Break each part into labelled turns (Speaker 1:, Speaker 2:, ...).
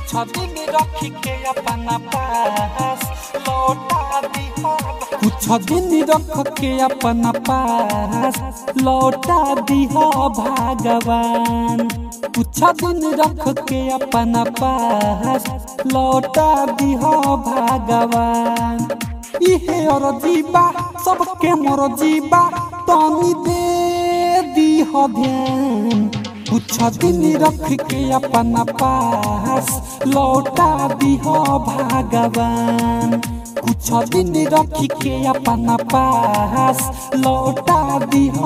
Speaker 1: कुछ दिन रख के अपना पास लौटा दिहा कुछ दिन रख के अपना पास लौटा दिहा भगवान कुछ दिन रख के अपना पास लौटा दिहा भगवान इहे और जीवा सबके मोर जीवा तनी दे दीह ध्यान कुछ दिन रख के अपना पास लौटा दीह भगवान कुछ दिन रख के अपना पास लौटा दीह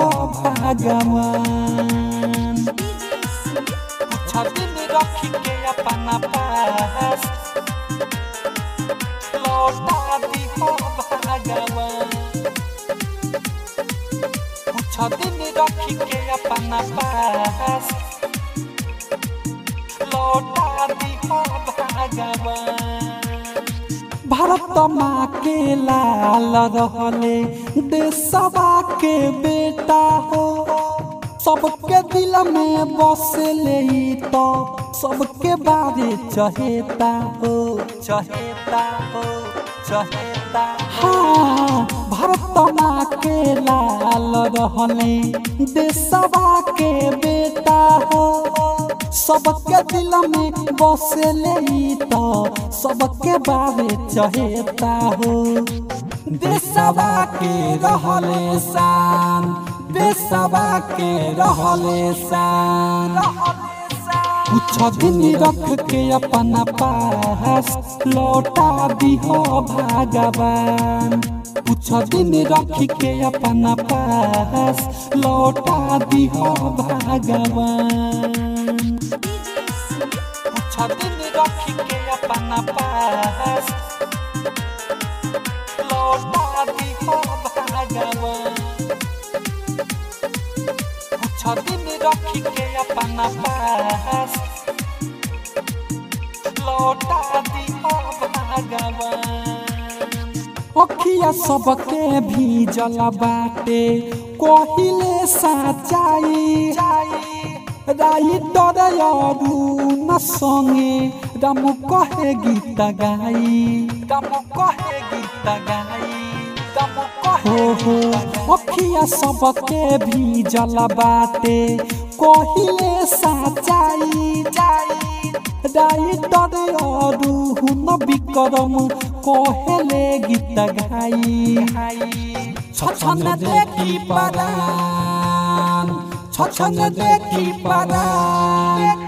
Speaker 1: भगवान कुछ दिन रख के अपना पास लौटा दीह भगवान कुछ दिन रख के अपना पास लौटा दीह भगवान भारत माँ के लाल रहले देशवा के बेटा हो सबके दिल में बसले तो सबके बारे चहेता हो चहेता हो चहेता हाँ भारत माँ के लाल रहले देशवा के बेटा हो सबके दिल में बसले तो सबके बारे चहेता हो देशवा के रहले शान देशवा के रहले शान कुछ दिन रख के अपना पास लौटा दिहो भगवान कुछ दिन रख के अपना पास लौटा दिहो भगवान कुछ दिन रख के अपना पास लौटा दिहो भगवान कुछ दिन रख के अपना पास लौटा दिहो भगवान अखिया सबके भी जला बाटे कहिले साचाई राई डरयारू न संगे राम कहे गीत गाई राम कहे गीत गाई राम कहे हो अखिया सबके भी जला बाटे कहिले साचाई जाई राइटर अरू हुन विक्रम कहेले गीत गाई छछन देखी परान छछन देखी परान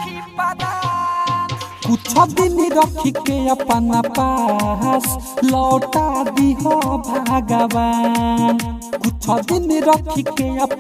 Speaker 1: कुछ दिन रख के अपना पास लौटा दिह भगवान कुछ दिन रख के